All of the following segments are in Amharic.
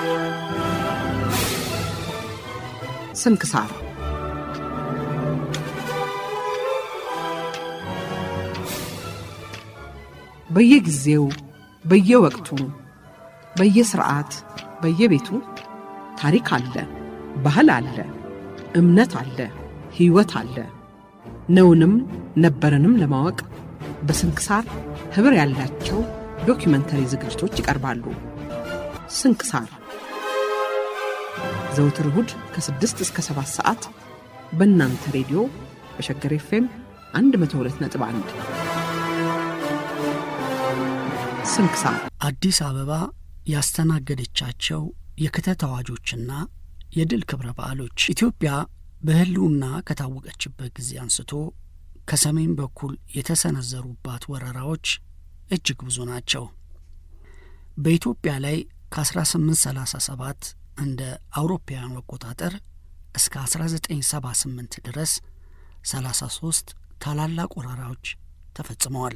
ስንክሳር በየጊዜው በየወቅቱ በየስርዓት በየቤቱ ታሪክ አለ፣ ባህል አለ፣ እምነት አለ፣ ሕይወት አለ። ነውንም ነበረንም ለማወቅ በስንክሳር ኅብር ያላቸው ዶኪመንተሪ ዝግጅቶች ይቀርባሉ። ስንክሳር ዘውትር እሁድ ከ6 እስከ 7 ሰዓት በእናንተ ሬዲዮ በሸገር ኤፍኤም 102.1 ስንክሳር አዲስ አበባ ያስተናገደቻቸው የክተት አዋጆችና የድል ክብረ በዓሎች ኢትዮጵያ በሕልውና ከታወቀችበት ጊዜ አንስቶ ከሰሜን በኩል የተሰነዘሩባት ወረራዎች እጅግ ብዙ ናቸው። በኢትዮጵያ ላይ ከ1837 እንደ አውሮፓውያኑ አቆጣጠር እስከ 1978 ድረስ 33 ታላላቅ ወረራዎች ተፈጽመዋል።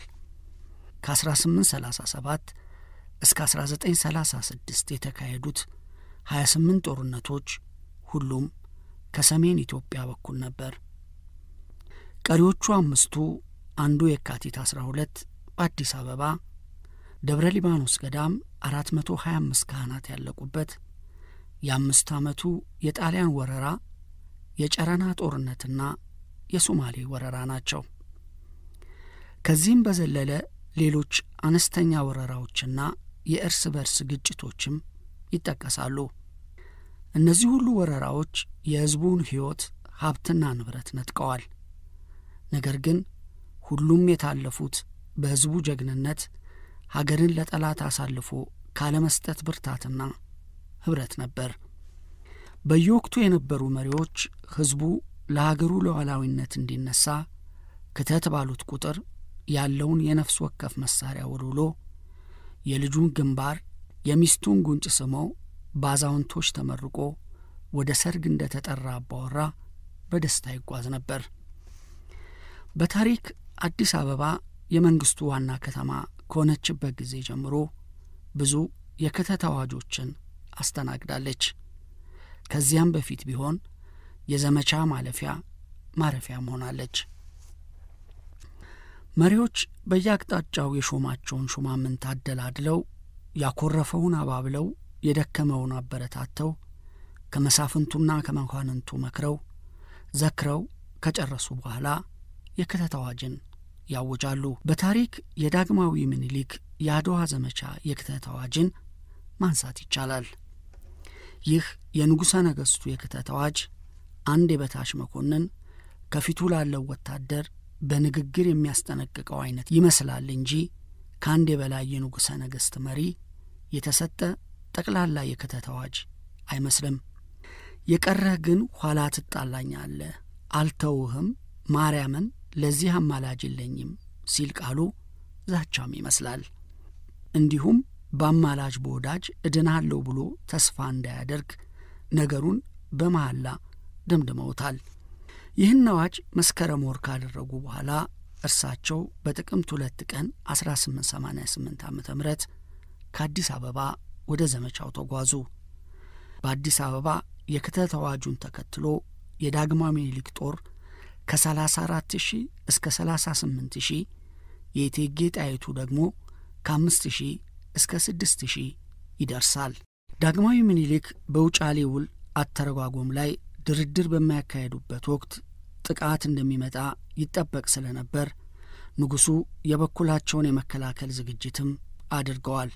ከ1837 እስከ 1936 የተካሄዱት 28 ጦርነቶች ሁሉም ከሰሜን ኢትዮጵያ በኩል ነበር። ቀሪዎቹ አምስቱ አንዱ የካቲት 12 በአዲስ አበባ ደብረ ሊባኖስ ገዳም 425 ካህናት ያለቁበት የአምስት ዓመቱ የጣሊያን ወረራ የጨረና ጦርነትና የሶማሌ ወረራ ናቸው። ከዚህም በዘለለ ሌሎች አነስተኛ ወረራዎችና የእርስ በርስ ግጭቶችም ይጠቀሳሉ። እነዚህ ሁሉ ወረራዎች የሕዝቡን ሕይወት ሀብትና ንብረት ነጥቀዋል። ነገር ግን ሁሉም የታለፉት በሕዝቡ ጀግንነት ሀገርን ለጠላት አሳልፎ ካለመስጠት ብርታትና ኅብረት ነበር። በየወቅቱ የነበሩ መሪዎች ሕዝቡ ለሀገሩ ሉዓላዊነት እንዲነሳ ክተት ባሉት ቁጥር ያለውን የነፍስ ወከፍ መሳሪያ ወልውሎ የልጁን ግንባር የሚስቱን ጉንጭ ስመው በአዛውንቶች ተመርቆ ወደ ሰርግ እንደ ተጠራ አባወራ በደስታ ይጓዝ ነበር። በታሪክ አዲስ አበባ የመንግስቱ ዋና ከተማ ከሆነችበት ጊዜ ጀምሮ ብዙ የክተት አዋጆችን አስተናግዳለች። ከዚያም በፊት ቢሆን የዘመቻ ማለፊያ ማረፊያም ሆናለች። መሪዎች በየአቅጣጫው የሾማቸውን ሹማምንት አደላድለው ያኮረፈውን አባብለው የደከመውን አበረታተው ከመሳፍንቱና ከመኳንንቱ መክረው ዘክረው ከጨረሱ በኋላ የክተት አዋጅን ያውጃሉ። በታሪክ የዳግማዊ ምኒልክ የአድዋ ዘመቻ የክተት አዋጅን ማንሳት ይቻላል። ይህ የንጉሠ ነገሥቱ የክተት አዋጅ አንድ የበታች መኮንን ከፊቱ ላለው ወታደር በንግግር የሚያስጠነቅቀው አይነት ይመስላል እንጂ ከአንድ የበላይ የንጉሠ ነገሥት መሪ የተሰጠ ጠቅላላ የክተት አዋጅ አይመስልም። የቀረህ ግን ኋላ ትጣላኛለህ፣ አልተውህም፣ ማርያምን ለዚህ አማላጅ የለኝም ሲል ቃሉ ዛቻም ይመስላል። እንዲሁም በአማላጅ በወዳጅ እድናለሁ ብሎ ተስፋ እንዳያደርግ ነገሩን በመሐላ ደምድመውታል። ይህን አዋጅ መስከረም ወር ካደረጉ በኋላ እርሳቸው በጥቅምት ሁለት ቀን 1888 ዓ ም ከአዲስ አበባ ወደ ዘመቻው ተጓዙ። በአዲስ አበባ የክተት አዋጁን ተከትሎ የዳግማዊ ምኒልክ ጦር ከ34 ሺህ እስከ 38 ሺህ የእቴጌ ጣይቱ ደግሞ ከ5 ሺህ እስከ 6 ሺህ ይደርሳል። ዳግማዊ ምኒልክ በውጫሌ ውል አተረጓጎም ላይ ድርድር በሚያካሄዱበት ወቅት ጥቃት እንደሚመጣ ይጠበቅ ስለነበር ንጉሡ የበኩላቸውን የመከላከል ዝግጅትም አድርገዋል።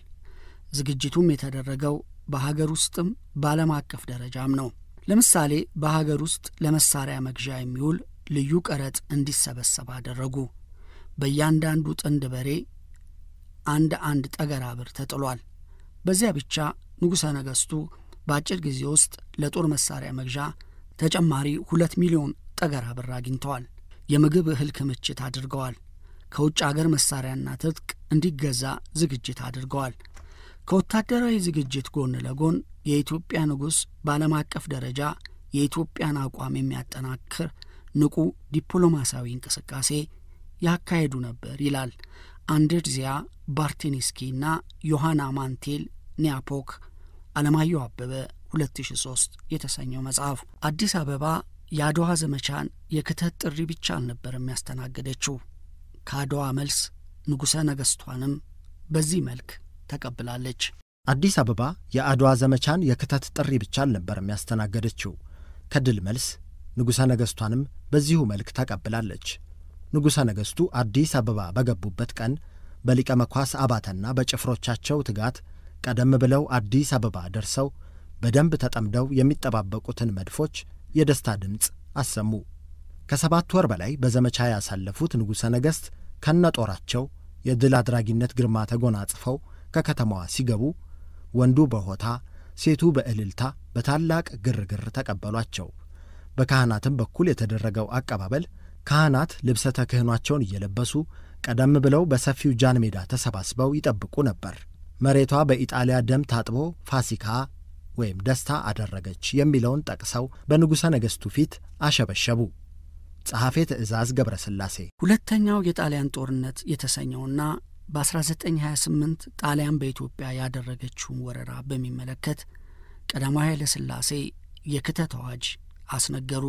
ዝግጅቱም የተደረገው በሀገር ውስጥም በዓለም አቀፍ ደረጃም ነው። ለምሳሌ በሀገር ውስጥ ለመሳሪያ መግዣ የሚውል ልዩ ቀረጥ እንዲሰበሰብ አደረጉ። በእያንዳንዱ ጥንድ በሬ አንድ አንድ ጠገራ ብር ተጥሏል። በዚያ ብቻ ንጉሠ ነገሥቱ በአጭር ጊዜ ውስጥ ለጦር መሳሪያ መግዣ ተጨማሪ ሁለት ሚሊዮን ጠገራ ብር አግኝተዋል። የምግብ እህል ክምችት አድርገዋል። ከውጭ አገር መሳሪያና ትጥቅ እንዲገዛ ዝግጅት አድርገዋል። ከወታደራዊ ዝግጅት ጎን ለጎን የኢትዮጵያ ንጉሥ በዓለም አቀፍ ደረጃ የኢትዮጵያን አቋም የሚያጠናክር ንቁ ዲፕሎማሲያዊ እንቅስቃሴ ያካሄዱ ነበር ይላል አንድርዚያ ባርቴኒስኪና ዮሐና ማንቴል ኒያፖክ አለማየሁ አበበ 2003 የተሰኘው መጽሐፍ። አዲስ አበባ የአድዋ ዘመቻን የክተት ጥሪ ብቻ አልነበረም ያስተናገደችው። ከአድዋ መልስ ንጉሠ ነገሥቷንም በዚህ መልክ ተቀብላለች። አዲስ አበባ የአድዋ ዘመቻን የክተት ጥሪ ብቻ አልነበረም ያስተናገደችው። ከድል መልስ ንጉሠ ነገሥቷንም በዚሁ መልክ ተቀብላለች። ንጉሠ ነገሥቱ አዲስ አበባ በገቡበት ቀን በሊቀ መኳስ አባተና በጭፍሮቻቸው ትጋት ቀደም ብለው አዲስ አበባ ደርሰው በደንብ ተጠምደው የሚጠባበቁትን መድፎች የደስታ ድምፅ አሰሙ። ከሰባት ወር በላይ በዘመቻ ያሳለፉት ንጉሠ ነገሥት ከነጦራቸው የድል አድራጊነት ግርማ ተጎናጽፈው ከከተማዋ ሲገቡ ወንዱ በሆታ ሴቱ በእልልታ በታላቅ ግርግር ተቀበሏቸው። በካህናትም በኩል የተደረገው አቀባበል ካህናት ልብሰ ተክህኗቸውን እየለበሱ ቀደም ብለው በሰፊው ጃን ሜዳ ተሰባስበው ይጠብቁ ነበር። መሬቷ በኢጣሊያ ደም ታጥቦ ፋሲካ ወይም ደስታ አደረገች የሚለውን ጠቅሰው በንጉሠ ነገሥቱ ፊት አሸበሸቡ። ጸሐፌ ትእዛዝ ገብረ ሥላሴ ሁለተኛው የጣሊያን ጦርነት የተሰኘውና በ1928 ጣሊያን በኢትዮጵያ ያደረገችውን ወረራ በሚመለከት ቀዳማዊ ኃይለ ሥላሴ የክተት አዋጅ አስነገሩ።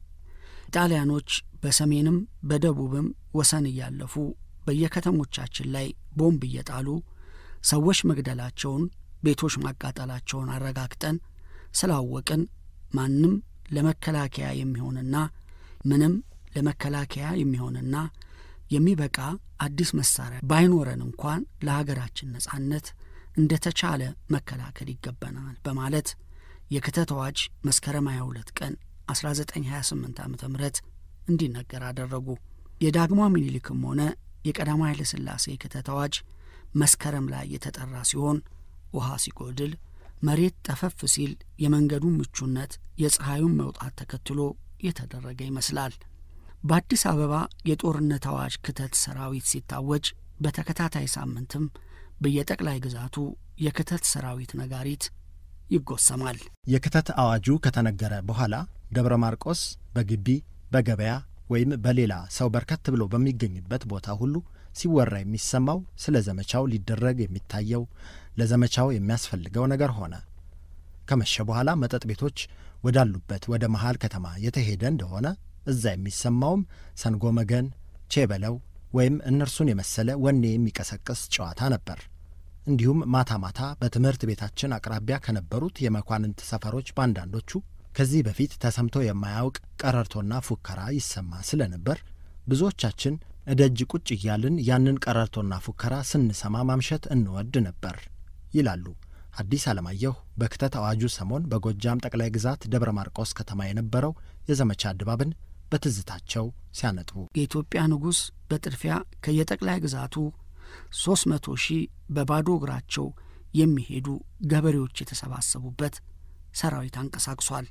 ጣሊያኖች በሰሜንም በደቡብም ወሰን እያለፉ በየከተሞቻችን ላይ ቦምብ እየጣሉ ሰዎች መግደላቸውን፣ ቤቶች ማቃጠላቸውን አረጋግጠን ስላወቅን ማንም ለመከላከያ የሚሆንና ምንም ለመከላከያ የሚሆንና የሚበቃ አዲስ መሳሪያ ባይኖረን እንኳን ለሀገራችን ነጻነት እንደ ተቻለ መከላከል ይገባናል በማለት የክተት አዋጅ መስከረም 22 ቀን 1928 ዓ ም እንዲነገር አደረጉ። የዳግማዊ ምኒልክም ሆነ የቀዳማዊ ኃይለ ሥላሴ የክተት አዋጅ መስከረም ላይ የተጠራ ሲሆን ውሃ ሲጎድል፣ መሬት ጠፈፍ ሲል የመንገዱን ምቹነት የፀሐዩን መውጣት ተከትሎ የተደረገ ይመስላል። በአዲስ አበባ የጦርነት አዋጅ ክተት ሰራዊት ሲታወጅ በተከታታይ ሳምንትም በየጠቅላይ ግዛቱ የክተት ሰራዊት ነጋሪት ይጎሰማል። የክተት አዋጁ ከተነገረ በኋላ ደብረ ማርቆስ በግቢ በገበያ ወይም በሌላ ሰው በርከት ብሎ በሚገኝበት ቦታ ሁሉ ሲወራ የሚሰማው ስለ ዘመቻው ሊደረግ የሚታየው ለዘመቻው የሚያስፈልገው ነገር ሆነ። ከመሸ በኋላ መጠጥ ቤቶች ወዳሉበት ወደ መሃል ከተማ የተሄደ እንደሆነ እዛ የሚሰማውም ሰንጎ መገን፣ ቼበለው ወይም እነርሱን የመሰለ ወኔ የሚቀሰቅስ ጨዋታ ነበር። እንዲሁም ማታ ማታ በትምህርት ቤታችን አቅራቢያ ከነበሩት የመኳንንት ሰፈሮች በአንዳንዶቹ ከዚህ በፊት ተሰምቶ የማያውቅ ቀረርቶና ፉከራ ይሰማ ስለነበር ብዙዎቻችን እደጅ ቁጭ እያልን ያንን ቀረርቶና ፉከራ ስንሰማ ማምሸት እንወድ ነበር ይላሉ ሐዲስ ዓለማየሁ በክተት አዋጁ ሰሞን በጎጃም ጠቅላይ ግዛት ደብረ ማርቆስ ከተማ የነበረው የዘመቻ ድባብን በትዝታቸው ሲያነጥቡ የኢትዮጵያ ንጉሥ በጥድፊያ ከየጠቅላይ ግዛቱ ሦስት መቶ ሺህ በባዶ እግራቸው የሚሄዱ ገበሬዎች የተሰባሰቡበት ሰራዊት አንቀሳቅሷል።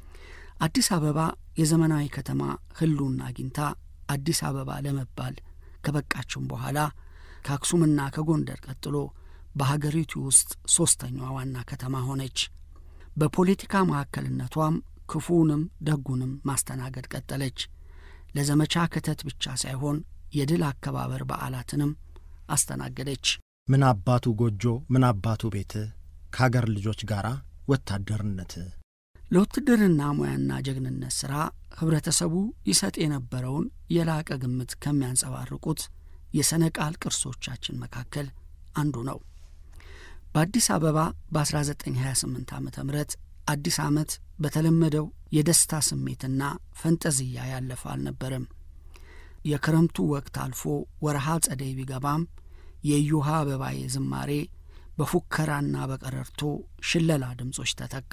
አዲስ አበባ የዘመናዊ ከተማ ህልውና አግኝታ አዲስ አበባ ለመባል ከበቃችም በኋላ ከአክሱምና ከጎንደር ቀጥሎ በሀገሪቱ ውስጥ ሦስተኛዋ ዋና ከተማ ሆነች። በፖለቲካ ማዕከልነቷም ክፉውንም ደጉንም ማስተናገድ ቀጠለች። ለዘመቻ ክተት ብቻ ሳይሆን የድል አከባበር በዓላትንም አስተናገደች። ምን አባቱ ጎጆ ምን አባቱ ቤት ከአገር ልጆች ጋር ወታደርነት ለውትድርና ሙያና ጀግንነት ሥራ ኅብረተሰቡ ይሰጥ የነበረውን የላቀ ግምት ከሚያንጸባርቁት የሰነቃል ቅርሶቻችን መካከል አንዱ ነው። በአዲስ አበባ በ1928 ዓ ም አዲስ ዓመት በተለመደው የደስታ ስሜትና ፈንጠዝያ ያለፈ አልነበረም። የክረምቱ ወቅት አልፎ ወረሃ ጸደይ ቢገባም የእዩሃ አበባዬ ዝማሬ በፉከራና በቀረርቶ ሽለላ ድምፆች ተተካ።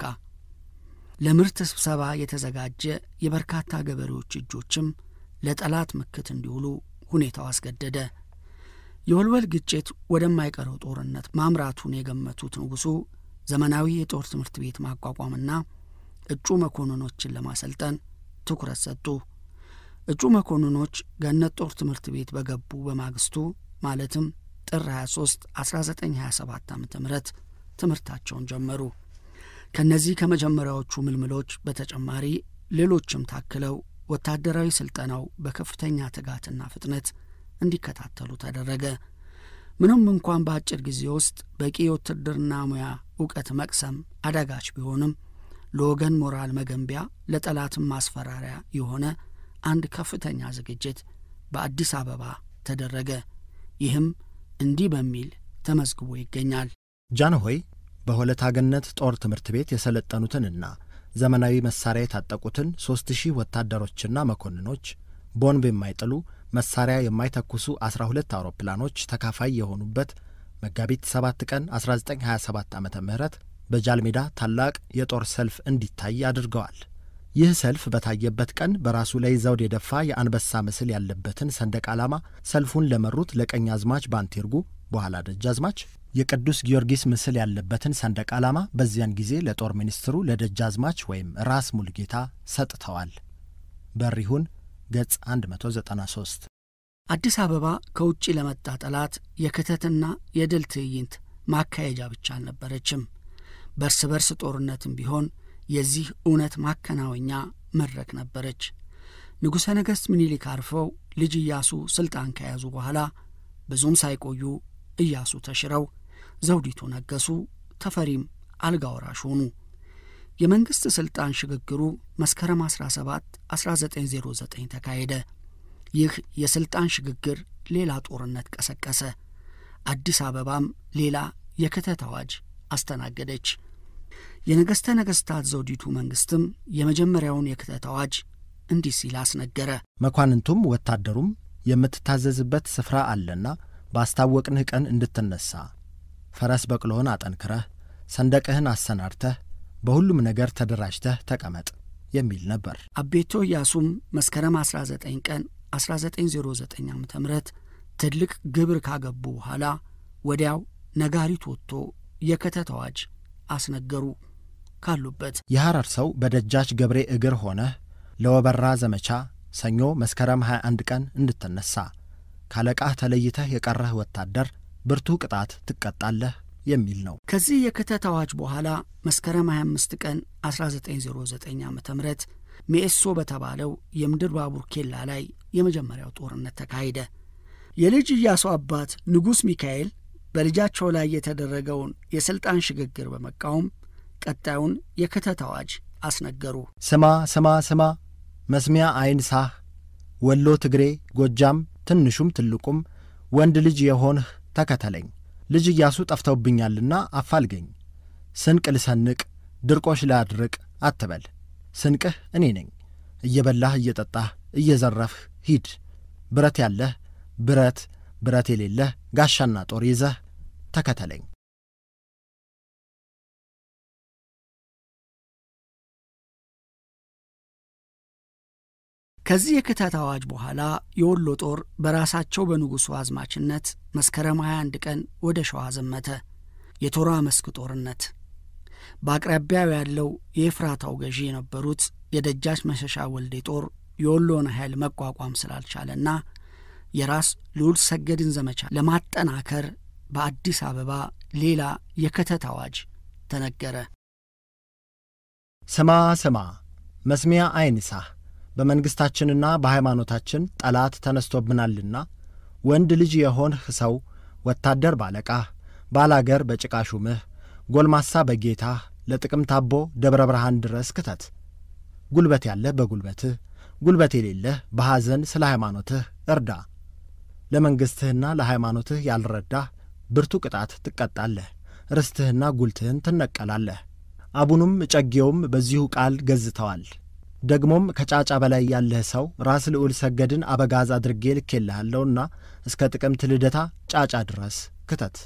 ለምርት ስብሰባ የተዘጋጀ የበርካታ ገበሬዎች እጆችም ለጠላት ምክት እንዲውሉ ሁኔታው አስገደደ። የወልወል ግጭት ወደማይቀረው ጦርነት ማምራቱን የገመቱት ንጉሡ ዘመናዊ የጦር ትምህርት ቤት ማቋቋምና እጩ መኮንኖችን ለማሰልጠን ትኩረት ሰጡ። እጩ መኮንኖች ገነት ጦር ትምህርት ቤት በገቡ በማግስቱ ማለትም ጥር 23 1927 ዓ ም ትምህርታቸውን ጀመሩ። ከእነዚህ ከመጀመሪያዎቹ ምልምሎች በተጨማሪ ሌሎችም ታክለው ወታደራዊ ስልጠናው በከፍተኛ ትጋትና ፍጥነት እንዲከታተሉ ተደረገ። ምንም እንኳን በአጭር ጊዜ ውስጥ በቂ የውትድርና ሙያ እውቀት መቅሰም አዳጋች ቢሆንም ለወገን ሞራል መገንቢያ ለጠላትም ማስፈራሪያ የሆነ አንድ ከፍተኛ ዝግጅት በአዲስ አበባ ተደረገ። ይህም እንዲህ በሚል ተመዝግቦ ይገኛል። ጃንሆይ በሆለታ ገነት ጦር ትምህርት ቤት የሰለጠኑትንና ዘመናዊ መሳሪያ የታጠቁትን ሦስት ሺህ ወታደሮችና መኮንኖች ቦምብ የማይጥሉ መሳሪያ የማይተኩሱ አስራ ሁለት አውሮፕላኖች ተካፋይ የሆኑበት መጋቢት 7 ቀን 1927 ዓ ም በጃልሜዳ ታላቅ የጦር ሰልፍ እንዲታይ አድርገዋል። ይህ ሰልፍ በታየበት ቀን በራሱ ላይ ዘውድ የደፋ የአንበሳ ምስል ያለበትን ሰንደቅ ዓላማ ሰልፉን ለመሩት ለቀኛዝማች ባንቴርጉ በኋላ ደጃዝማች የቅዱስ ጊዮርጊስ ምስል ያለበትን ሰንደቅ ዓላማ በዚያን ጊዜ ለጦር ሚኒስትሩ ለደጃዝማች ወይም ራስ ሙልጌታ ሰጥተዋል። በሪሁን ገጽ 193 አዲስ አበባ ከውጭ ለመጣ ጠላት የክተትና የድል ትዕይንት ማካሄጃ ብቻ አልነበረችም። በርስ በርስ ጦርነትም ቢሆን የዚህ እውነት ማከናወኛ መድረክ ነበረች። ንጉሠ ነገሥት ምኒልክ አርፈው ልጅ ኢያሱ ሥልጣን ከያዙ በኋላ ብዙም ሳይቆዩ ኢያሱ ተሽረው ዘውዲቱ ነገሱ፣ ተፈሪም አልጋ ወራሽ ሆኑ። የመንግሥት ሥልጣን ሽግግሩ መስከረም 17 1909 ተካሄደ። ይህ የሥልጣን ሽግግር ሌላ ጦርነት ቀሰቀሰ። አዲስ አበባም ሌላ የክተት አዋጅ አስተናገደች። የነገሥተ ነገሥታት ዘውዲቱ መንግሥትም የመጀመሪያውን የክተት አዋጅ እንዲህ ሲል አስነገረ። መኳንንቱም ወታደሩም የምትታዘዝበት ስፍራ አለና ባስታወቅንህ ቀን እንድትነሣ ፈረስ በቅሎህን አጠንክረህ ሰንደቅህን አሰናድተህ በሁሉም ነገር ተደራጅተህ ተቀመጥ የሚል ነበር። አቤቶ ኢያሱም መስከረም 19 ቀን 1909 ዓ ም ትልቅ ግብር ካገቡ በኋላ ወዲያው ነጋሪት ወጥቶ የክተት አዋጅ አስነገሩ። ካሉበት የሐረር ሰው በደጃች ገብሬ እግር ሆነህ ለወበራ ዘመቻ ሰኞ መስከረም 21 ቀን እንድትነሣ ካለቃህ ተለይተህ የቀረህ ወታደር ብርቱ ቅጣት ትቀጣለህ የሚል ነው። ከዚህ የክተት አዋጅ በኋላ መስከረም 25 ቀን 1909 ዓ ም ሜኤሶ በተባለው የምድር ባቡር ኬላ ላይ የመጀመሪያው ጦርነት ተካሄደ። የልጅ ኢያሱ አባት ንጉሥ ሚካኤል በልጃቸው ላይ የተደረገውን የሥልጣን ሽግግር በመቃወም ቀጣዩን የክተት አዋጅ አስነገሩ። ስማ ስማ ስማ መስሚያ አይንሳህ ወሎ፣ ትግሬ፣ ጎጃም ትንሹም ትልቁም ወንድ ልጅ የሆንህ ተከተለኝ። ልጅ ኢያሱ ጠፍተውብኛልና አፋልገኝ። ስንቅ ልሰንቅ ድርቆሽ ላድርቅ አትበል። ስንቅህ እኔ ነኝ። እየበላህ እየጠጣህ እየዘረፍህ ሂድ። ብረት ያለህ ብረት፣ ብረት የሌለህ ጋሻና ጦር ይዘህ ተከተለኝ። ከዚህ የክተት አዋጅ በኋላ የወሎ ጦር በራሳቸው በንጉሡ አዝማችነት መስከረም 21 ቀን ወደ ሸዋ ዘመተ። የቶራ መስክ ጦርነት በአቅራቢያው ያለው የኤፍራታው ገዢ የነበሩት የደጃች መሸሻ ወልዴ ጦር የወሎን ኃይል መቋቋም ስላልቻለና የራስ ልዑል ሰገድን ዘመቻ ለማጠናከር በአዲስ አበባ ሌላ የክተት አዋጅ ተነገረ። ስማ ስማ መስሚያ አይንሳህ በመንግሥታችንና በሃይማኖታችን ጠላት ተነስቶብናልና ወንድ ልጅ የሆንህ ሰው ወታደር ባለቃህ፣ ባላገር በጭቃ ሹምህ፣ ጎልማሳ በጌታህ ለጥቅም ታቦ ደብረ ብርሃን ድረስ ክተት። ጉልበት ያለህ በጉልበትህ፣ ጉልበት የሌለህ በሐዘን ስለ ሃይማኖትህ እርዳ። ለመንግሥትህና ለሃይማኖትህ ያልረዳህ ብርቱ ቅጣት ትቀጣለህ፣ ርስትህና ጉልትህን ትነቀላለህ። አቡኑም እጨጌውም በዚሁ ቃል ገዝተዋል። ደግሞም ከጫጫ በላይ ያለህ ሰው ራስ ልዑል ሰገድን አበጋዝ አድርጌ ልኬልሃለሁና እስከ ጥቅምት ልደታ ጫጫ ድረስ ክተት።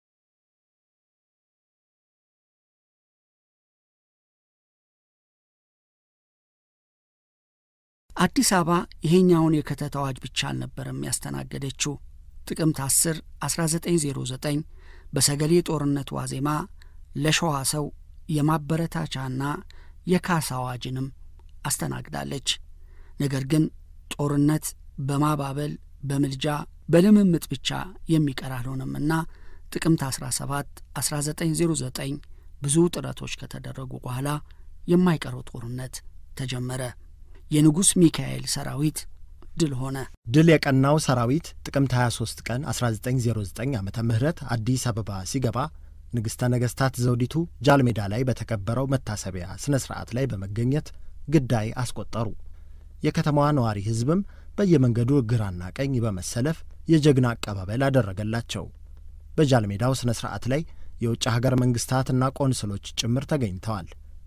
አዲስ አበባ ይሄኛውን የክተት አዋጅ ብቻ አልነበረም ያስተናገደችው። ጥቅምት 10 1909 በሰገሌ ጦርነት ዋዜማ ለሸዋ ሰው የማበረታቻና የካሳ አዋጅንም አስተናግዳለች። ነገር ግን ጦርነት በማባበል በምልጃ በልምምጥ ብቻ የሚቀር አልሆነምና ጥቅምት 17 1909 ብዙ ጥረቶች ከተደረጉ በኋላ የማይቀረው ጦርነት ተጀመረ። የንጉሥ ሚካኤል ሰራዊት ድል ሆነ። ድል የቀናው ሰራዊት ጥቅምት 23 ቀን 1909 ዓ ም አዲስ አበባ ሲገባ ንግሥተ ነገሥታት ዘውዲቱ ጃልሜዳ ላይ በተከበረው መታሰቢያ ሥነ ሥርዓት ላይ በመገኘት ግዳይ አስቆጠሩ። የከተማዋ ነዋሪ ሕዝብም በየመንገዱ ግራና ቀኝ በመሰለፍ የጀግና አቀባበል አደረገላቸው። በጃልሜዳው ሥነ ሥርዓት ላይ የውጭ ሀገር መንግሥታትና ቆንስሎች ጭምር ተገኝተዋል።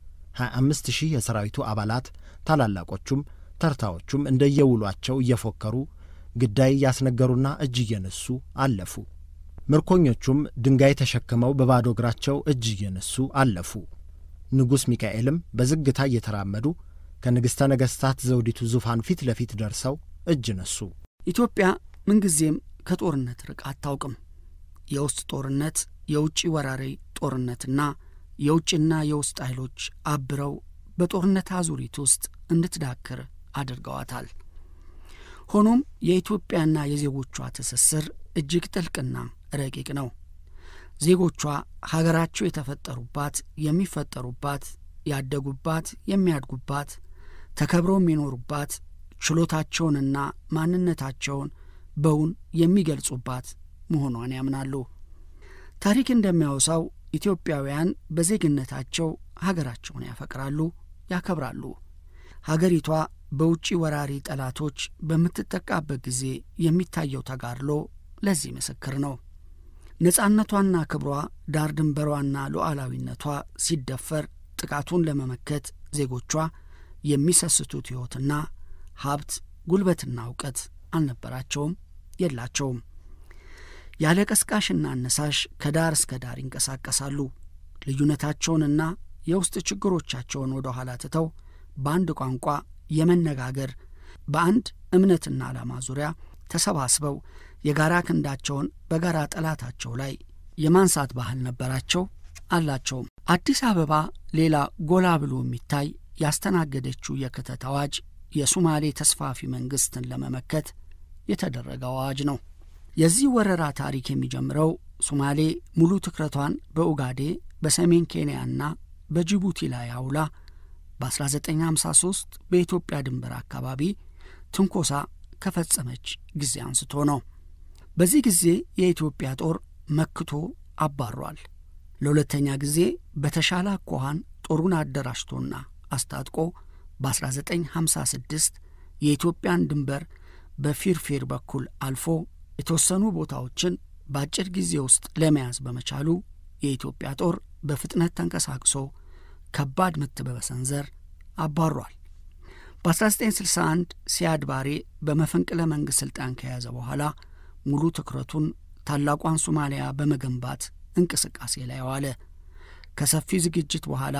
25 ሺህ የሰራዊቱ አባላት ታላላቆቹም ተርታዎቹም እንደየውሏቸው እየፎከሩ ግዳይ እያስነገሩና እጅ እየነሱ አለፉ። ምርኮኞቹም ድንጋይ ተሸክመው በባዶ እግራቸው እጅ እየነሱ አለፉ። ንጉሥ ሚካኤልም በዝግታ እየተራመዱ ከንግሥተ ነገሥታት ዘውዲቱ ዙፋን ፊት ለፊት ደርሰው እጅ ነሱ። ኢትዮጵያ ምንጊዜም ከጦርነት ርቃ አታውቅም። የውስጥ ጦርነት፣ የውጭ ወራሪ ጦርነትና የውጭና የውስጥ ኃይሎች አብረው በጦርነት አዙሪት ውስጥ እንድትዳክር አድርገዋታል። ሆኖም የኢትዮጵያና የዜጎቿ ትስስር እጅግ ጥልቅና ረቂቅ ነው። ዜጎቿ ሀገራቸው የተፈጠሩባት፣ የሚፈጠሩባት፣ ያደጉባት፣ የሚያድጉባት፣ ተከብረው የሚኖሩባት፣ ችሎታቸውንና ማንነታቸውን በውን የሚገልጹባት መሆኗን ያምናሉ። ታሪክ እንደሚያወሳው ኢትዮጵያውያን በዜግነታቸው ሀገራቸውን ያፈቅራሉ፣ ያከብራሉ። ሀገሪቷ በውጭ ወራሪ ጠላቶች በምትጠቃበት ጊዜ የሚታየው ተጋድሎ ለዚህ ምስክር ነው። ነጻነቷና ክብሯ ዳር ድንበሯና ሉዓላዊነቷ ሲደፈር ጥቃቱን ለመመከት ዜጎቿ የሚሰስቱት ሕይወትና ሀብት፣ ጉልበትና እውቀት አልነበራቸውም፣ የላቸውም። ያለ ቀስቃሽና አነሳሽ ከዳር እስከ ዳር ይንቀሳቀሳሉ። ልዩነታቸውንና የውስጥ ችግሮቻቸውን ወደ ኋላ ትተው በአንድ ቋንቋ የመነጋገር በአንድ እምነትና ዓላማ ዙሪያ ተሰባስበው የጋራ ክንዳቸውን በጋራ ጠላታቸው ላይ የማንሳት ባህል ነበራቸው አላቸውም። አዲስ አበባ ሌላ ጎላ ብሎ የሚታይ ያስተናገደችው የክተት አዋጅ የሱማሌ ተስፋፊ መንግሥትን ለመመከት የተደረገ አዋጅ ነው። የዚህ ወረራ ታሪክ የሚጀምረው ሱማሌ ሙሉ ትኩረቷን በኡጋዴ በሰሜን ኬንያና በጅቡቲ ላይ አውላ በ1953 በኢትዮጵያ ድንበር አካባቢ ትንኮሳ ከፈጸመች ጊዜ አንስቶ ነው። በዚህ ጊዜ የኢትዮጵያ ጦር መክቶ አባሯል። ለሁለተኛ ጊዜ በተሻለ አኳኋን ጦሩን አደራጅቶና አስታጥቆ በ1956 የኢትዮጵያን ድንበር በፊርፊር በኩል አልፎ የተወሰኑ ቦታዎችን በአጭር ጊዜ ውስጥ ለመያዝ በመቻሉ የኢትዮጵያ ጦር በፍጥነት ተንቀሳቅሶ ከባድ ምት በመሰንዘር አባሯል። በ1961 ሲያድ ባሬ በመፈንቅለ መንግሥት ሥልጣን ከያዘ በኋላ ሙሉ ትኩረቱን ታላቋን ሶማሊያ በመገንባት እንቅስቃሴ ላይ ዋለ። ከሰፊ ዝግጅት በኋላ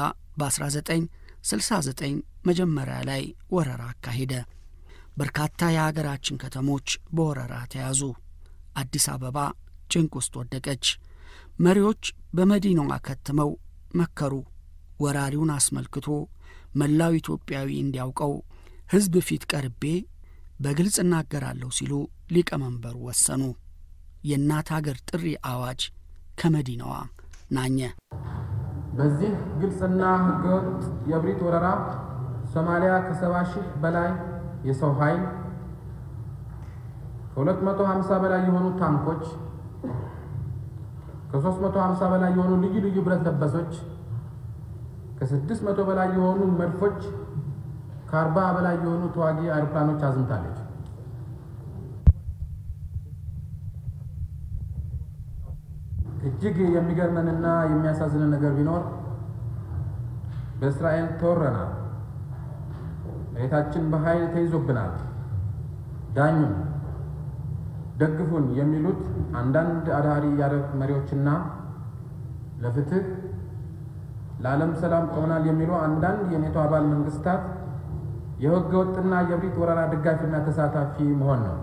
በ1969 መጀመሪያ ላይ ወረራ አካሄደ። በርካታ የአገራችን ከተሞች በወረራ ተያዙ። አዲስ አበባ ጭንቅ ውስጥ ወደቀች። መሪዎች በመዲናዋ ከትመው መከሩ። ወራሪውን አስመልክቶ መላው ኢትዮጵያዊ እንዲያውቀው ሕዝብ ፊት ቀርቤ በግልጽ እናገራለሁ ሲሉ ሊቀመንበሩ ወሰኑ። የእናት አገር ጥሪ አዋጅ ከመዲናዋ ናኘ። በዚህ ግልጽና ሕገወጥ የእብሪት ወረራ ሶማሊያ ከሰባ ሺህ በላይ የሰው ኃይል ከ250 በላይ የሆኑ ታንኮች ከ350 በላይ የሆኑ ልዩ ልዩ ብረት ለበሶች ከ600 በላይ የሆኑ መድፎች ከ40 በላይ የሆኑ ተዋጊ አውሮፕላኖች አዝምታለች። እጅግ የሚገርመንና የሚያሳዝንን ነገር ቢኖር በእስራኤል ተወረናል፣ መሬታችን በኃይል ተይዞብናል፣ ዳኙን፣ ደግፉን የሚሉት አንዳንድ አዳሪ የአረብ መሪዎችና ለፍትህ ለዓለም ሰላም ቆመናል የሚሉ አንዳንድ የኔቶ አባል መንግስታት የህገ ወጥና የእብሪት ወረራ ደጋፊና ተሳታፊ መሆን ነው።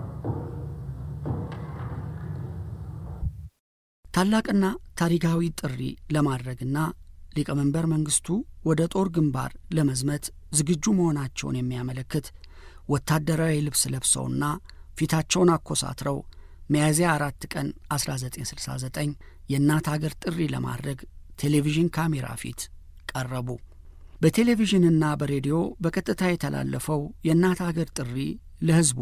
ታላቅና ታሪካዊ ጥሪ ለማድረግና ሊቀመንበር መንግስቱ ወደ ጦር ግንባር ለመዝመት ዝግጁ መሆናቸውን የሚያመለክት ወታደራዊ ልብስ ለብሰውና ፊታቸውን አኮሳትረው ሚያዝያ አራት ቀን 1969 የእናት አገር ጥሪ ለማድረግ ቴሌቪዥን ካሜራ ፊት ቀረቡ። በቴሌቪዥንና በሬዲዮ በቀጥታ የተላለፈው የእናት አገር ጥሪ ለሕዝቡ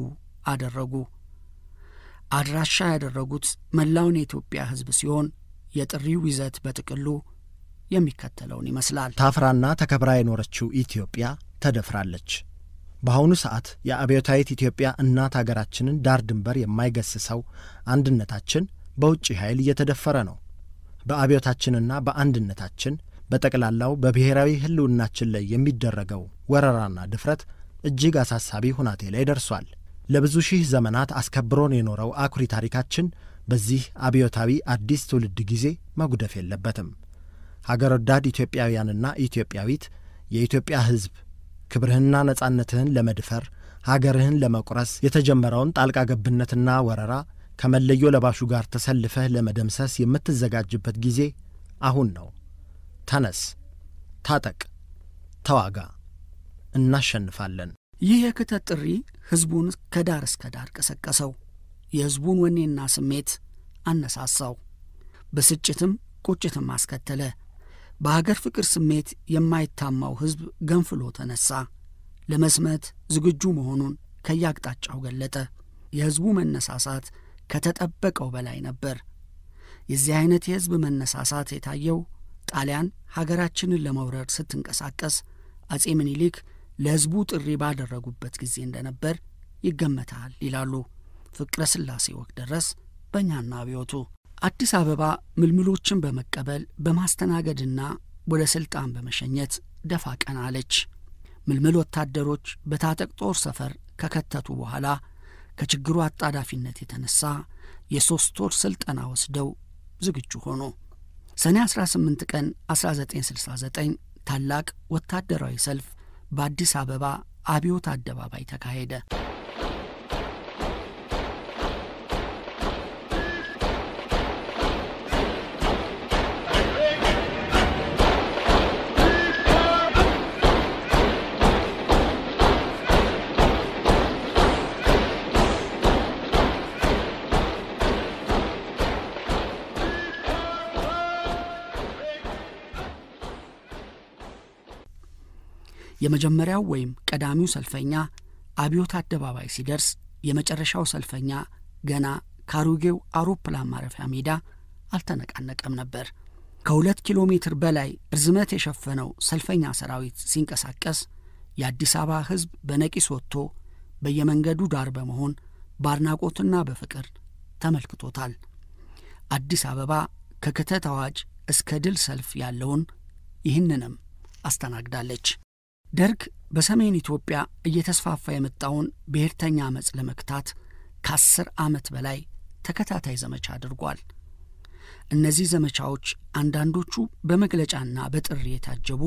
አደረጉ። አድራሻ ያደረጉት መላውን የኢትዮጵያ ሕዝብ ሲሆን የጥሪው ይዘት በጥቅሉ የሚከተለውን ይመስላል። ታፍራና ተከብራ የኖረችው ኢትዮጵያ ተደፍራለች። በአሁኑ ሰዓት የአብዮታዊት ኢትዮጵያ እናት አገራችንን ዳር ድንበር የማይገስሰው አንድነታችን በውጭ ኃይል እየተደፈረ ነው። በአብዮታችንና በአንድነታችን በጠቅላላው በብሔራዊ ሕልውናችን ላይ የሚደረገው ወረራና ድፍረት እጅግ አሳሳቢ ሁናቴ ላይ ደርሷል። ለብዙ ሺህ ዘመናት አስከብሮን የኖረው አኩሪ ታሪካችን በዚህ አብዮታዊ አዲስ ትውልድ ጊዜ መጉደፍ የለበትም። ሀገር ወዳድ ኢትዮጵያውያንና ኢትዮጵያዊት የኢትዮጵያ ሕዝብ ክብርህንና ነጻነትህን ለመድፈር ሀገርህን ለመቁረስ የተጀመረውን ጣልቃ ገብነትና ወረራ ከመለዮ ለባሹ ጋር ተሰልፈህ ለመደምሰስ የምትዘጋጅበት ጊዜ አሁን ነው። ተነስ፣ ታጠቅ፣ ተዋጋ፣ እናሸንፋለን። ይህ የክተት ጥሪ ሕዝቡን ከዳር እስከ ዳር ቀሰቀሰው። የሕዝቡን ወኔና ስሜት አነሳሳው። ብስጭትም ቁጭትም አስከተለ። በሀገር ፍቅር ስሜት የማይታማው ሕዝብ ገንፍሎ ተነሳ። ለመስመት ዝግጁ መሆኑን ከያቅጣጫው ገለጠ። የሕዝቡ መነሳሳት ከተጠበቀው በላይ ነበር። የዚህ አይነት የሕዝብ መነሳሳት የታየው ጣሊያን ሀገራችንን ለመውረር ስትንቀሳቀስ አጼ ምኒልክ ለሕዝቡ ጥሪ ባደረጉበት ጊዜ እንደነበር ይገመታል ይላሉ ፍቅረ ሥላሴ ወግደረስ በእኛና አብዮቱ። አዲስ አበባ ምልምሎችን በመቀበል በማስተናገድና ወደ ሥልጣን በመሸኘት ደፋ ቀና አለች። ምልምል ወታደሮች በታጠቅ ጦር ሰፈር ከከተቱ በኋላ ከችግሩ አጣዳፊነት የተነሳ የሦስት ወር ሥልጠና ወስደው ዝግጁ ሆኑ። ሰኔ 18 ቀን 1969 ታላቅ ወታደራዊ ሰልፍ በአዲስ አበባ አብዮት አደባባይ ተካሄደ። የመጀመሪያው ወይም ቀዳሚው ሰልፈኛ አብዮት አደባባይ ሲደርስ የመጨረሻው ሰልፈኛ ገና ከአሮጌው አውሮፕላን ማረፊያ ሜዳ አልተነቃነቀም ነበር። ከሁለት ኪሎ ሜትር በላይ ርዝመት የሸፈነው ሰልፈኛ ሰራዊት ሲንቀሳቀስ የአዲስ አበባ ሕዝብ በነቂስ ወጥቶ በየመንገዱ ዳር በመሆን በአድናቆትና በፍቅር ተመልክቶታል። አዲስ አበባ ከክተት አዋጅ እስከ ድል ሰልፍ ያለውን ይህንንም አስተናግዳለች። ደርግ በሰሜን ኢትዮጵያ እየተስፋፋ የመጣውን ብሔርተኛ አመፅ ለመክታት ከአስር ዓመት በላይ ተከታታይ ዘመቻ አድርጓል። እነዚህ ዘመቻዎች አንዳንዶቹ በመግለጫና በጥሪ የታጀቡ፣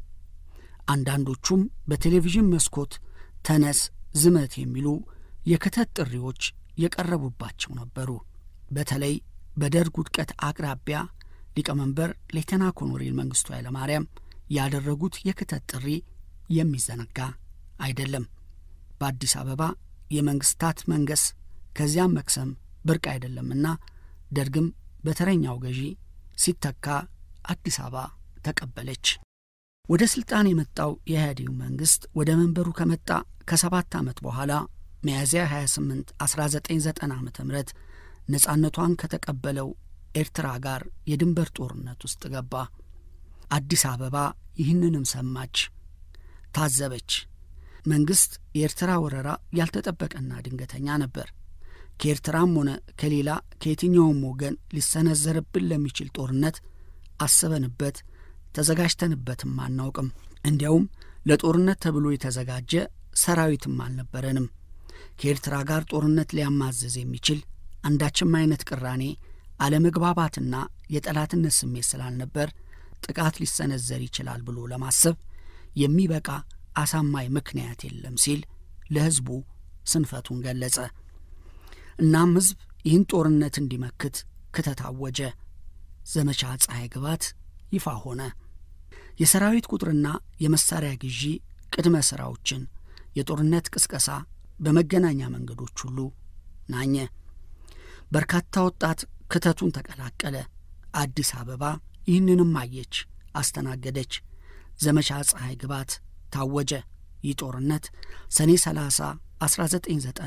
አንዳንዶቹም በቴሌቪዥን መስኮት ተነስ፣ ዝመት የሚሉ የክተት ጥሪዎች የቀረቡባቸው ነበሩ። በተለይ በደርግ ውድቀት አቅራቢያ ሊቀመንበር ሌተና ኮሎኔል መንግስቱ ኃይለማርያም ያደረጉት የክተት ጥሪ የሚዘነጋ አይደለም። በአዲስ አበባ የመንግስታት መንገስ ከዚያም መክሰም ብርቅ አይደለምና ደርግም በተረኛው ገዢ ሲተካ አዲስ አበባ ተቀበለች። ወደ ሥልጣን የመጣው የኢህአዴግ መንግሥት ወደ መንበሩ ከመጣ ከሰባት ዓመት በኋላ ሚያዝያ 28 1990 ዓ ም ነጻነቷን ከተቀበለው ኤርትራ ጋር የድንበር ጦርነት ውስጥ ገባ። አዲስ አበባ ይህንንም ሰማች፣ ታዘበች። መንግሥት የኤርትራ ወረራ ያልተጠበቀና ድንገተኛ ነበር። ከኤርትራም ሆነ ከሌላ ከየትኛውም ወገን ሊሰነዘርብን ለሚችል ጦርነት አስበንበት ተዘጋጅተንበትም አናውቅም። እንዲያውም ለጦርነት ተብሎ የተዘጋጀ ሰራዊትም አልነበረንም። ከኤርትራ ጋር ጦርነት ሊያማዘዝ የሚችል አንዳችም አይነት ቅራኔ፣ አለመግባባትና የጠላትነት ስሜት ስላልነበር ጥቃት ሊሰነዘር ይችላል ብሎ ለማሰብ የሚበቃ አሳማኝ ምክንያት የለም ሲል ለሕዝቡ ስንፈቱን ገለጸ። እናም ሕዝብ ይህን ጦርነት እንዲመክት ክተት አወጀ። ዘመቻ ፀሐይ ግባት ይፋ ሆነ። የሰራዊት ቁጥርና የመሳሪያ ግዢ ቅድመ ሥራዎችን፣ የጦርነት ቅስቀሳ በመገናኛ መንገዶች ሁሉ ናኘ። በርካታ ወጣት ክተቱን ተቀላቀለ። አዲስ አበባ ይህንንም አየች፣ አስተናገደች። ዘመቻ ፀሐይ ግባት ታወጀ። ይህ ጦርነት ሰኔ 30 1990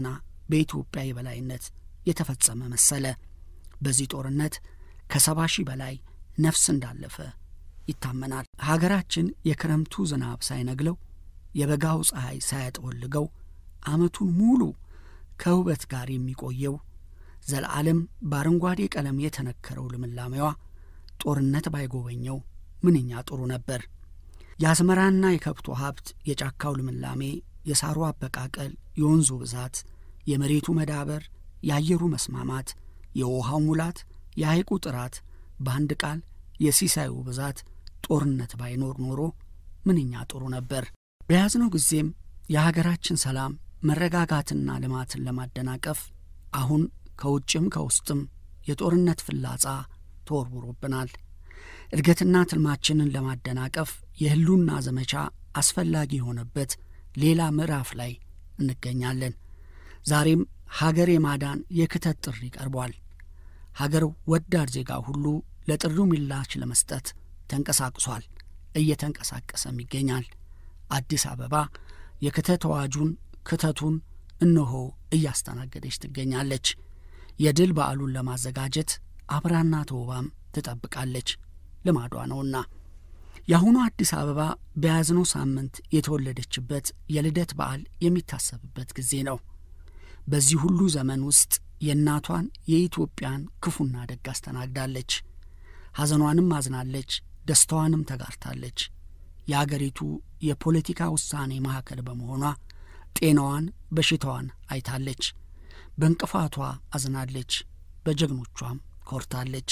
በኢትዮጵያ የበላይነት የተፈጸመ መሰለ። በዚህ ጦርነት ከሰባ ሺህ በላይ ነፍስ እንዳለፈ ይታመናል። ሀገራችን የክረምቱ ዝናብ ሳይነግለው የበጋው ፀሐይ ሳያጠወልገው ዓመቱን ሙሉ ከውበት ጋር የሚቆየው ዘለዓለም በአረንጓዴ ቀለም የተነከረው ልምላሜዋ ጦርነት ባይጎበኘው ምንኛ ጥሩ ነበር። የአዝመራና የከብቱ ሀብት፣ የጫካው ልምላሜ፣ የሳሩ አበቃቀል፣ የወንዙ ብዛት፣ የመሬቱ መዳበር፣ የአየሩ መስማማት፣ የውሃው ሙላት፣ የሐይቁ ጥራት፣ በአንድ ቃል የሲሳዩ ብዛት ጦርነት ባይኖር ኖሮ ምንኛ ጥሩ ነበር። በያዝነው ጊዜም የሀገራችን ሰላም መረጋጋትና ልማትን ለማደናቀፍ አሁን ከውጭም ከውስጥም የጦርነት ፍላጻ ተወርውሮብናል። እድገትና ትልማችንን ለማደናቀፍ የህሉና ዘመቻ አስፈላጊ የሆነበት ሌላ ምዕራፍ ላይ እንገኛለን። ዛሬም ሀገር የማዳን የክተት ጥሪ ቀርቧል። ሀገር ወዳድ ዜጋ ሁሉ ለጥሪው ምላሽ ለመስጠት ተንቀሳቅሷል፣ እየተንቀሳቀሰም ይገኛል። አዲስ አበባ የክተት አዋጁን ክተቱን እነሆ እያስተናገደች ትገኛለች። የድል በዓሉን ለማዘጋጀት አብራና ተውባም ትጠብቃለች፣ ልማዷ ነውና። የአሁኑ አዲስ አበባ በያዝነው ሳምንት የተወለደችበት የልደት በዓል የሚታሰብበት ጊዜ ነው። በዚህ ሁሉ ዘመን ውስጥ የእናቷን የኢትዮጵያን ክፉና ደግ አስተናግዳለች። ሐዘኗንም አዝናለች፣ ደስታዋንም ተጋርታለች። የአገሪቱ የፖለቲካ ውሳኔ ማዕከል በመሆኗ ጤናዋን፣ በሽታዋን አይታለች። በእንቅፋቷ አዝናለች፣ በጀግኖቿም ኮርታለች፣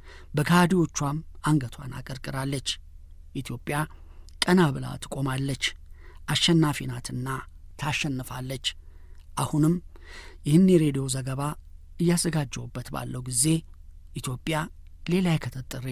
በካህዲዎቿም አንገቷን አቀርቅራለች። ኢትዮጵያ ቀና ብላ ትቆማለች። አሸናፊ ናትና ታሸንፋለች። አሁንም ይህን የሬዲዮ ዘገባ እያዘጋጀሁበት ባለው ጊዜ ኢትዮጵያ ሌላ የክተት ጥሪ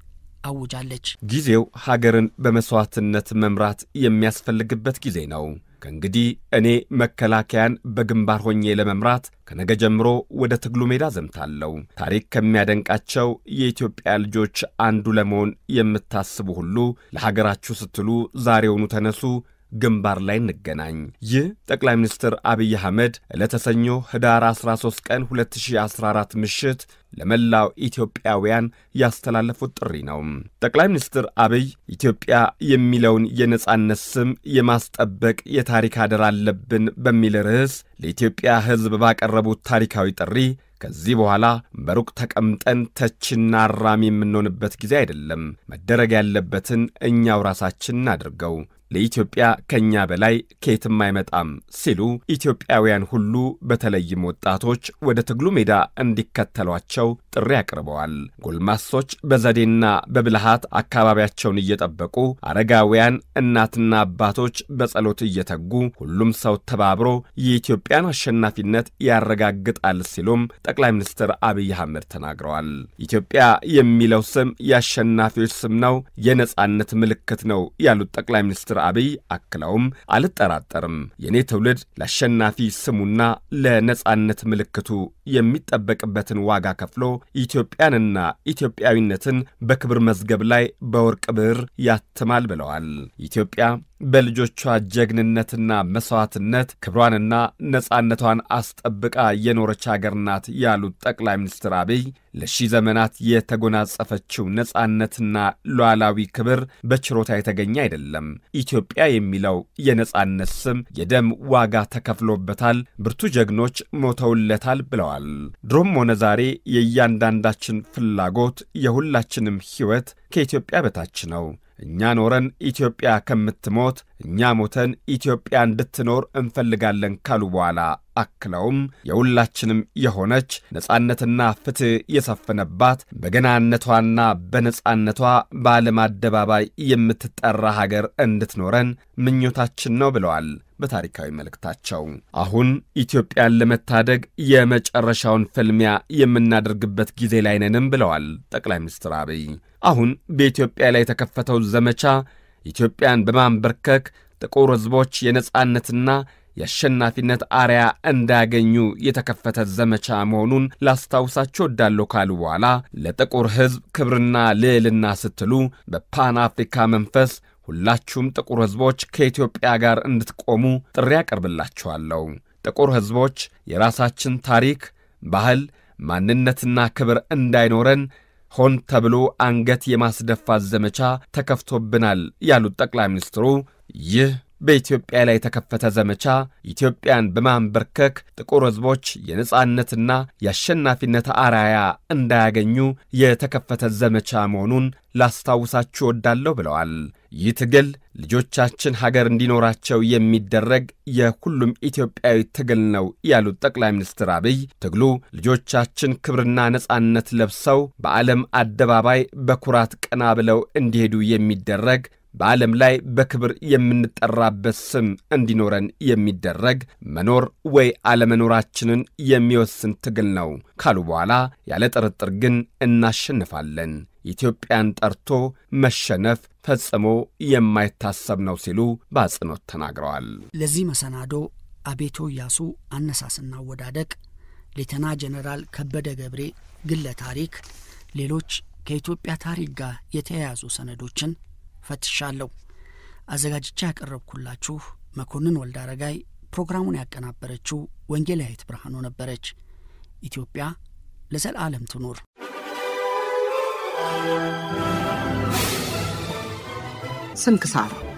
አውጃለች። ጊዜው ሀገርን በመሥዋዕትነት መምራት የሚያስፈልግበት ጊዜ ነው። ከእንግዲህ እኔ መከላከያን በግንባር ሆኜ ለመምራት ከነገ ጀምሮ ወደ ትግሉ ሜዳ ዘምታለሁ። ታሪክ ከሚያደንቃቸው የኢትዮጵያ ልጆች አንዱ ለመሆን የምታስቡ ሁሉ ለሀገራችሁ ስትሉ ዛሬውኑ ተነሱ፣ ግንባር ላይ እንገናኝ። ይህ ጠቅላይ ሚኒስትር አብይ አህመድ ዕለተ ሰኞ ህዳር 13 ቀን 2014 ምሽት ለመላው ኢትዮጵያውያን ያስተላለፉት ጥሪ ነው። ጠቅላይ ሚኒስትር አብይ ኢትዮጵያ የሚለውን የነጻነት ስም የማስጠበቅ የታሪክ አደራ አለብን በሚል ርዕስ ለኢትዮጵያ ሕዝብ ባቀረቡት ታሪካዊ ጥሪ ከዚህ በኋላ በሩቅ ተቀምጠን ተችና አራሚ የምንሆንበት ጊዜ አይደለም። መደረግ ያለበትን እኛው ራሳችን እናድርገው። ለኢትዮጵያ ከእኛ በላይ ከየትም አይመጣም ሲሉ ኢትዮጵያውያን ሁሉ በተለይም ወጣቶች ወደ ትግሉ ሜዳ እንዲከተሏቸው ጥሪ አቅርበዋል። ጎልማሶች በዘዴና በብልሃት አካባቢያቸውን እየጠበቁ፣ አረጋውያን እናትና አባቶች በጸሎት እየተጉ፣ ሁሉም ሰው ተባብሮ የኢትዮጵያን አሸናፊነት ያረጋግጣል ሲሉም ጠቅላይ ሚኒስትር አብይ አህመድ ተናግረዋል። ኢትዮጵያ የሚለው ስም የአሸናፊዎች ስም ነው፣ የነጻነት ምልክት ነው ያሉት ጠቅላይ ሚኒስትር አብይ አክለውም አልጠራጠርም የእኔ ትውልድ ለአሸናፊ ስሙና ለነጻነት ምልክቱ የሚጠበቅበትን ዋጋ ከፍሎ ኢትዮጵያንና ኢትዮጵያዊነትን በክብር መዝገብ ላይ በወርቅ ብዕር ያትማል ብለዋል። ኢትዮጵያ በልጆቿ ጀግንነትና መሥዋዕትነት ክብሯንና ነጻነቷን አስጠብቃ የኖረች አገር ናት ያሉት ጠቅላይ ሚኒስትር አብይ ለሺህ ዘመናት የተጎናጸፈችው ነጻነትና ሉዓላዊ ክብር በችሮታ የተገኘ አይደለም። ኢትዮጵያ የሚለው የነጻነት ስም የደም ዋጋ ተከፍሎበታል፣ ብርቱ ጀግኖች ሞተውለታል ብለዋል። ድሮም ሆነ ዛሬ የእያንዳንዳችን ፍላጎት የሁላችንም ሕይወት ከኢትዮጵያ በታች ነው። እኛ ኖረን ኢትዮጵያ ከምትሞት እኛ ሞተን ኢትዮጵያ እንድትኖር እንፈልጋለን ካሉ በኋላ አክለውም የሁላችንም የሆነች ነጻነትና ፍትሕ የሰፈነባት በገናነቷና በነጻነቷ በዓለም አደባባይ የምትጠራ ሀገር እንድትኖረን ምኞታችን ነው ብለዋል። በታሪካዊ መልእክታቸው አሁን ኢትዮጵያን ለመታደግ የመጨረሻውን ፍልሚያ የምናደርግበት ጊዜ ላይ ነንም ብለዋል ጠቅላይ ሚኒስትር አብይ። አሁን በኢትዮጵያ ላይ የተከፈተው ዘመቻ ኢትዮጵያን በማንበርከክ ጥቁር ሕዝቦች የነጻነትና የአሸናፊነት አርያ እንዳያገኙ የተከፈተ ዘመቻ መሆኑን ላስታውሳቸው ወዳለሁ ካሉ በኋላ ለጥቁር ሕዝብ ክብርና ልዕልና ስትሉ በፓን አፍሪካ መንፈስ ሁላችሁም ጥቁር ሕዝቦች ከኢትዮጵያ ጋር እንድትቆሙ ጥሪ ያቀርብላችኋለሁ። ጥቁር ሕዝቦች የራሳችን ታሪክ፣ ባህል፣ ማንነትና ክብር እንዳይኖረን ሆን ተብሎ አንገት የማስደፋት ዘመቻ ተከፍቶብናል ያሉት ጠቅላይ ሚኒስትሩ ይህ በኢትዮጵያ ላይ የተከፈተ ዘመቻ ኢትዮጵያን በማንበርከክ ጥቁር ሕዝቦች የነጻነትና የአሸናፊነት አራያ እንዳያገኙ የተከፈተ ዘመቻ መሆኑን ላስታውሳችሁ እወዳለሁ ብለዋል። ይህ ትግል ልጆቻችን ሀገር እንዲኖራቸው የሚደረግ የሁሉም ኢትዮጵያዊ ትግል ነው ያሉት ጠቅላይ ሚኒስትር አብይ ትግሉ ልጆቻችን ክብርና ነጻነት ለብሰው በዓለም አደባባይ በኩራት ቀና ብለው እንዲሄዱ የሚደረግ በዓለም ላይ በክብር የምንጠራበት ስም እንዲኖረን የሚደረግ መኖር ወይ አለመኖራችንን የሚወስን ትግል ነው ካሉ በኋላ ያለ ጥርጥር ግን እናሸንፋለን፣ ኢትዮጵያን ጠርቶ መሸነፍ ፈጽሞ የማይታሰብ ነው ሲሉ በአጽንኦት ተናግረዋል። ለዚህ መሰናዶ አቤቶ ኢያሱ አነሳስና አወዳደቅ፣ ሌተና ጀነራል ከበደ ገብሬ ግለ ታሪክ፣ ሌሎች ከኢትዮጵያ ታሪክ ጋር የተያያዙ ሰነዶችን ፈትሻለሁ። አዘጋጅቻ ያቀረብኩላችሁ መኮንን ወልደ አረጋይ፣ ፕሮግራሙን ያቀናበረችው ወንጌላዊት ብርሃኑ ነበረች። ኢትዮጵያ ለዘላለም ትኑር። ስንክሳር